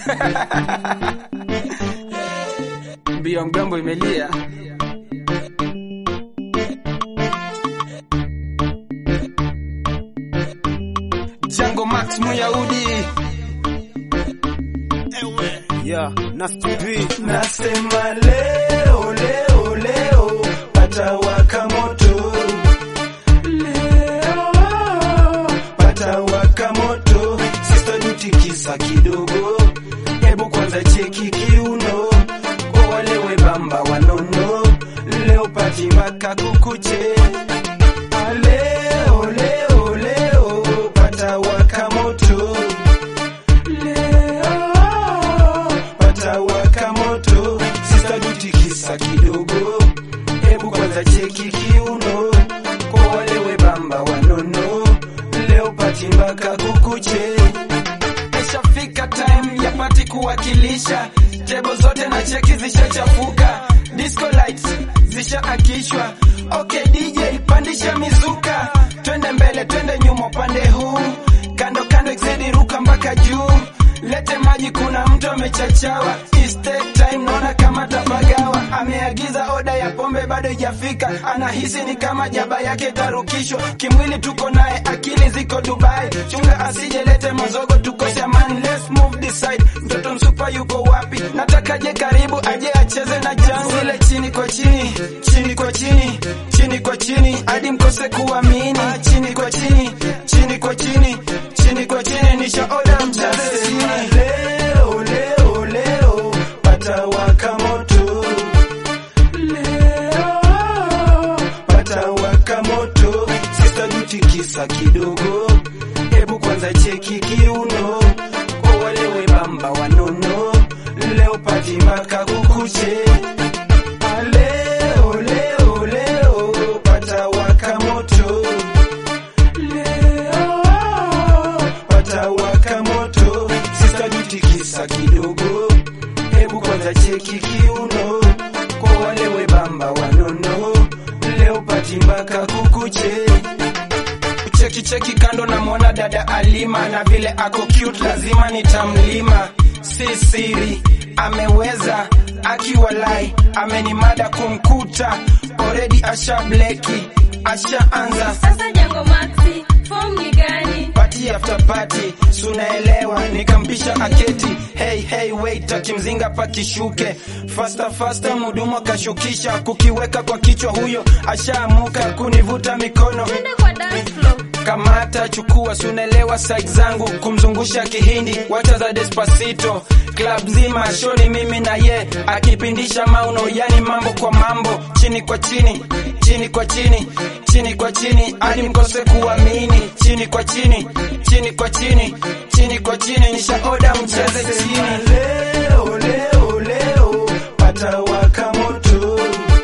mbio mgambo imelia Jango Max Muyahudi Yeah, Nasty B. Nasema leo leo leo patawaka moto leo patawaka moto Sister Duty kisa kidogo hebu kwanza cheki kiuno kwa wale webamba wanono leo pati mpaka kukuche Ah, leo leo leo patawaka moto leo patawaka moto Sister Duty kisa kidogo hebu kwanza cheki kiuno kwa wale webamba wanono leo pati mpaka kukuche Ishafika time ya pati kuwakilisha tebo zote na cheki zishachafuka disco lights zishaakishwa okay DJ pandisha mizuka twende mbele twende nyuma upande huu kando kando exidi ruka mpaka juu lete maji kuna mtu amechachawa It's take time naona kama tapagawa ameagiza oda ya pombe bado ijafika anahisi ni kama jaba yake tarukishwa kimwili tuko naye akili ziko dubai chunga asijelete mazogo tukose amani let's move this side mtoto msupa yuko wapi nataka je karibu aje acheze na jangu zile chini kwa chini chini kwa chini chini kwa chini hadi mkose kuamini chini kwa chini chini kwa chini chini kwa chini nisha oda mcheze chini leo leo leo patawaka moto leo patawaka moto Sister Duty kisa kidogo hebu kwanza cheki kiuno kwa wale webamba wanono leo pati mpaka kukuche Ah, leo leo leo patawaka moto leo patawaka moto Sister Duty kisa kidogo hebu kwanza cheki kiuno kwa wale webamba wanono leo pati mpaka kukuche cheki cheki kando na mwana dada Alima na vile ako cute lazima nitamlima si siri ameweza akiwalai amenimada kumkuta already asha bleki ashaanza Sasa Jango Maxi, form ni gani? party after party sunaelewa nikampisha aketi hey hey wait akimzinga pakishuke faster faster mudumu akashukisha kukiweka kwa kichwa huyo ashaamuka kunivuta mikono Twende kwa dance floor. kamata chukua sunelewa side zangu kumzungusha kihindi wacha za despacito club zima shoni mimi na ye akipindisha mauno yani mambo kwa mambo chini kwa chini chini kwa chini chini kwa chini hadi mkose kuamini chini kwa chini chini kwa chini chini kwa chini nisha oda mcheze chini leo leo leo patawaka moto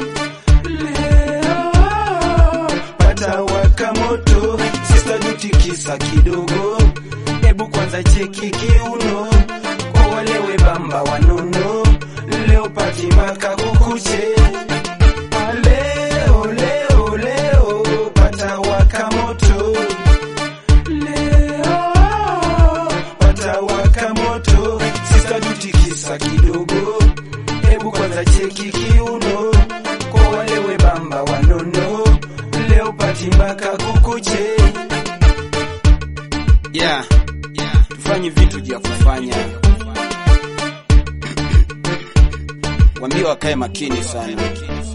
leo patawaka moto Sister Duty kisa kidogo hebu kwanza cheki kiuno kwa wale webamba wanono leo pati mpaka kukuche Ah, leo leo leo patawaka moto leo patawaka moto Sister Duty kisa kidogo hebu kwanza cheki kiuno kwa wale webamba wanono leo pati mpaka kukuche yeah. tufanye vitu vya kufanya wambie wakae makini sana